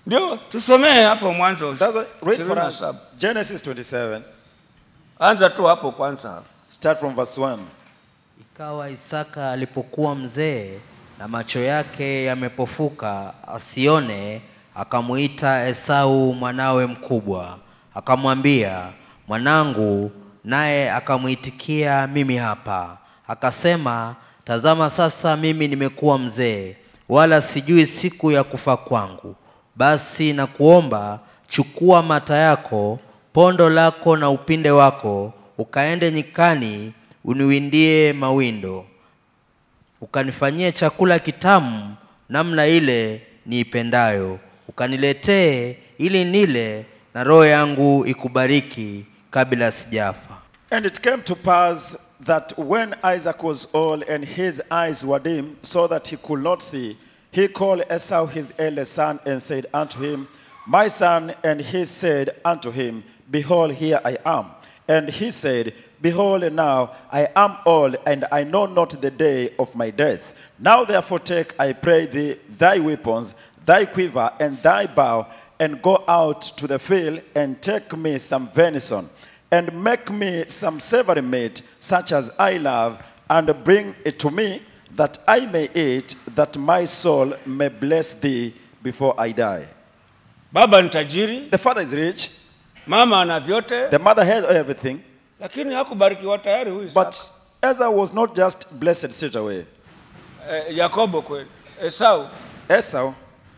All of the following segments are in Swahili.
ndio tusomee hapo mwanzo That's why, read for us 27. Genesis 27. anza tu hapo kwanza Start from verse 1. Ikawa Isaka alipokuwa mzee na macho yake yamepofuka asione, akamuita Esau mwanawe mkubwa, akamwambia, mwanangu, naye akamwitikia, mimi hapa. Akasema, tazama sasa mimi nimekuwa mzee, wala sijui siku ya kufa kwangu. Basi nakuomba, chukua mata yako, pondo lako na upinde wako, ukaende nyikani uniwindie mawindo, ukanifanyie chakula kitamu namna ile niipendayo, ukaniletee ili nile, na roho yangu ikubariki kabla sijafa. And it came to pass that when Isaac was old and his eyes were dim, so that he could not see, he called Esau his eldest son and said unto him, My son. And he said unto him, Behold, here I am. And he said, Behold, now I am old, and I know not the day of my death. Now therefore take, I pray thee, thy weapons, thy quiver, and thy bow, and go out to the field, and take me some venison and make me some savory meat, such as I love, and bring it to me, that I may eat, that my soul may bless thee before I die. baba ni tajiri The father is rich, mama ana vyote the mother had everything, lakini hakubarikiwa tayari huyu but Isaka. Esau was not just blessed straight away. eh, yakobo kweli esau Esau,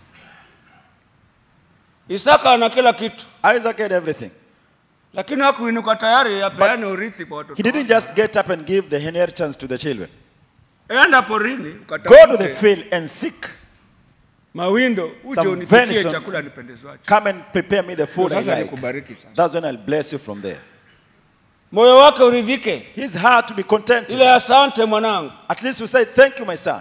isaka ana kila kitu Isaac had everything. lakini hakuinuka tayari apeane urithi kwa He watoto didn't just get up and give the inheritance to the children. enda porini Go to the ukatafute field and seek. mawindo uje Some unipikie venison. chakula nipendezwacho Come and prepare me the food I sasa like. nikubariki sasa That's when I'll bless you from there. moyo wake uridhike His heart to be contented. ile asante mwanangu At least we say, Thank you, my son.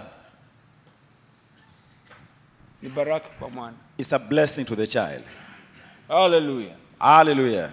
ni baraka kwa mwana It's a blessing to the child. haleluya Hallelujah.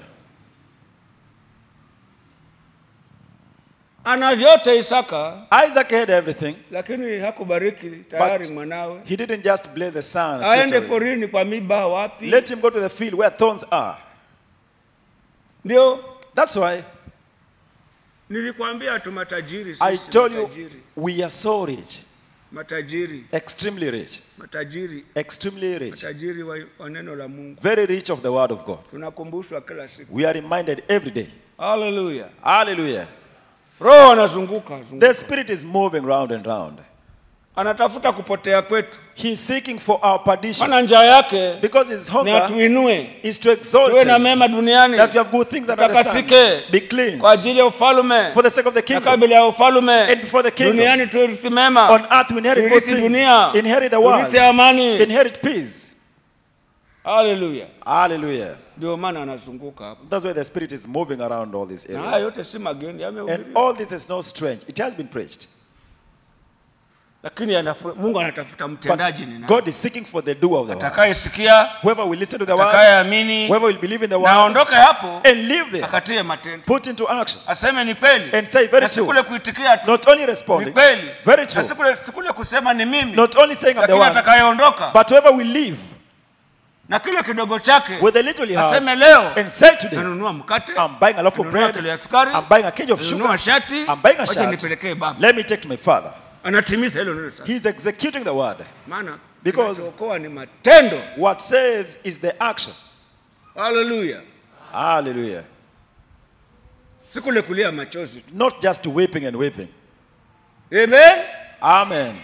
ana vyote isaka Isaac had everything, lakini hakubariki tayari but mwanawe he didn't just bless the son. straight aende away. porini kwa miba wapi Let him go to the field where thorns are. ndio That's why nilikwambia tu matajiri I sisi told you matajiri we are so rich, matajiri extremely rich, matajiri extremely rich, matajiri wa, wa neno la mungu very rich of the word of God. tunakumbushwa kila siku We are reminded every day. haleluya Hallelujah. roho anazunguka zunguka. The Spirit is moving round and round. anatafuta kupotea kwetu He is seeking for our perdition mana njaa yake because his ni hunger atuinue is to exalt tuwe na us, mema duniani that you have good things under the Tutakasike. sun. Be cleansed kwa ajili ya ufalume for the sake of the na kingdom. kabla ya ufalume And before the kingdom. duniani tuirithi mema On earth we inherit good tuirithi things. dunia Inherit the world. tuirithi amani Inherit peace. haleluya Hallelujah. ndio maana anazunguka hapa That's why the Spirit is moving around all these na haya areas. yote si mageni And yamehubiriwa all this is not strange. It has been preached. lakini anafu- mungu anatafuta mtendaji ni But nani God is seeking for the doer of the word. atakayesikia Whoever will listen to the word, atakayeamini whoever will believe in the na word, aondoke hapo and live there, akatie matendo put into action. aseme ni kweli And say, very na si true. kule kuitikia tu Not only ni responding, kweli Very na true. si kule- si kule kusema ni mimi not only saying I'm the lakini one, atakayeondoka but whoever will live na kile kidogo chake with the little he has aseme leo and say today, nanunua mkate I'm buying a loaf of nanunua bread, kilo ya sukari I'm buying a cage of nanunua sugar, shati I'm buying a wacha shirt. nipelekee baba Let me take to my father. anatimiza hilo neno sasa He's executing the word. maana Because- kinachookoa ni matendo What saves is the action. haleluya Hallelujah. si kule kulia machozi tu Not just weeping and weeping. amen Amen.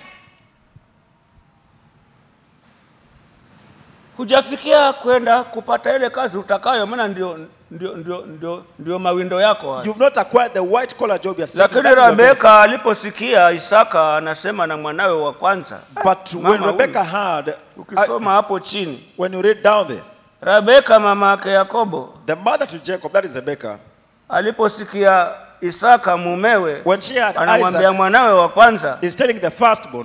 hujafikia kwenda kupata ile kazi utakayo maana ndio, ndio, ndio, ndio, ndio mawindo yako haya. You've not acquired the white collar job you're seeking. lakini That is your best. rebeka aliposikia isaka anasema na mwanawe wa kwanza But Mama when huyu. Rebecca heard, ukisoma hapo chini when you read down there, rebeka mama yake yakobo the mother to Jacob, that is Rebecca, aliposikia isaka mumewe when she had anamwambia Isaac, mwanawe wa kwanza is telling the firstborn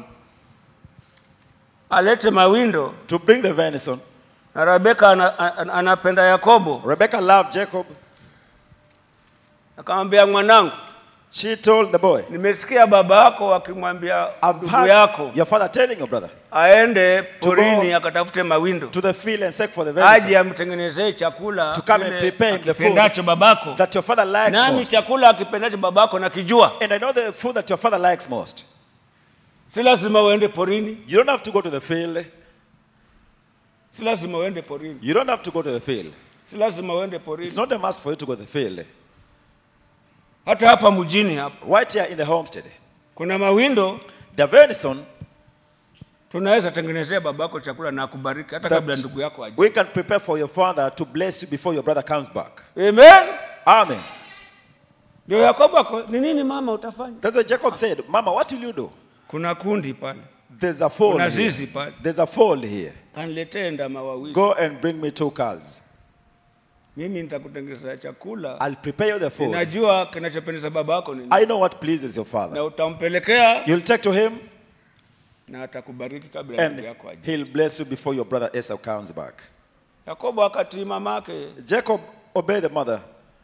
alete mawindo to bring the venison. na rebeka ana, ana, anapenda yakobo Rebecca loved Jacob. akamwambia mwanangu She told the boy, nimesikia baba yako akimwambia I've ndugu heard yako your father telling your brother aende To go porini akatafute mawindo to the field and seek for the aje venison amtengenezee chakula To come and kile prepare him the food. akipendacho babako that your father likes nami most. chakula akipendacho babako nakijua And I know the food that your father likes most. si lazima uende porini You don't have to go to the field. si lazima uende porini You don't have to go to the field. si lazima uende It's porini not a must for you to go to the field. hata hapa mjini hapa Right here in the homestead. kuna mawindo The venison tunaweza tengenezea babako chakula na akubariki hata kabla ndugu that yako aje we can prepare for your father to bless you before your brother comes back. amen Amen. ndio yakobo ako ni nini mama utafanya That's what Jacob said. Mama, what will you do? kuna kundi pale There's a fold. kuna Here. zizi pale There's a fold here. kaniletee ndama wawili Go and bring me two calves. mimi nitakutengenezea chakula I'll prepare you the food. najua kinachopendeza baba yako ni nini. I know what pleases your father. na utampelekea You'll take to him na atakubariki kabla ya ndugu and yako aje he'll bless you before your brother Esau comes back. yakobo akatii mamake Jacob obeyed the mother.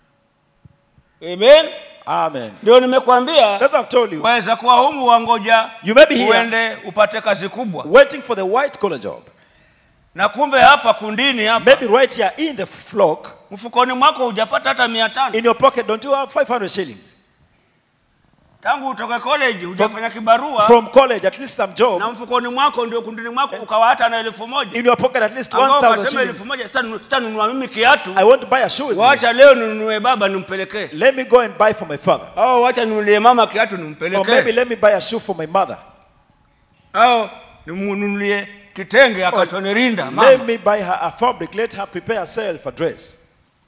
amen Amen. ndio nimekwambia That's what I've told you. waweza kuwa humu wangoja You may be here uende upate kazi kubwa waiting for the white collar job. na kumbe hapa kundini hapa Maybe right here in the flock, mfukoni mwako hujapata hata mia tano in your pocket, don't you have 500 shillings? tangu utoke college hujafanya kibarua From college, at least some job. na mfukoni mwako ndio kundini mwako ukawa hata na elfu moja In your pocket, at least ambao 1,000 ukasema elfu shillings. moja sita- sitanunua mimi kiatu I want to buy a shoe with me. wacha leo ninunue baba nimpelekee Let me go and buy for my father. au wacha ninunulie mama kiatu Or maybe nimpelekee let me buy a shoe for my mother. au nimnunulie kitenge akashone rinda Let mama me buy her a fabric. Let her prepare herself a dress.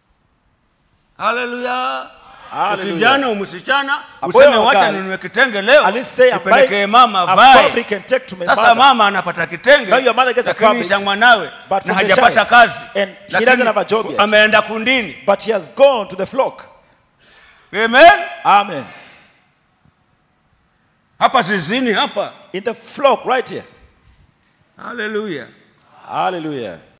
haleluya Hallelujah. kijana umsichana A boy useme or wacha girl. ninunue kitenge leo At least say I'm nipelekee buying mama a vae fabric and take to my sasa mother. mama anapata kitenge Now your mother gets a lakini fabric, cha mwanawe but na from the hajapata child, kazi and he Lakini doesn't have a job yet. ameenda kundini But he has gone to the flock. amen Amen. hapa zizini hapa In the flock right here. haleluya Hallelujah.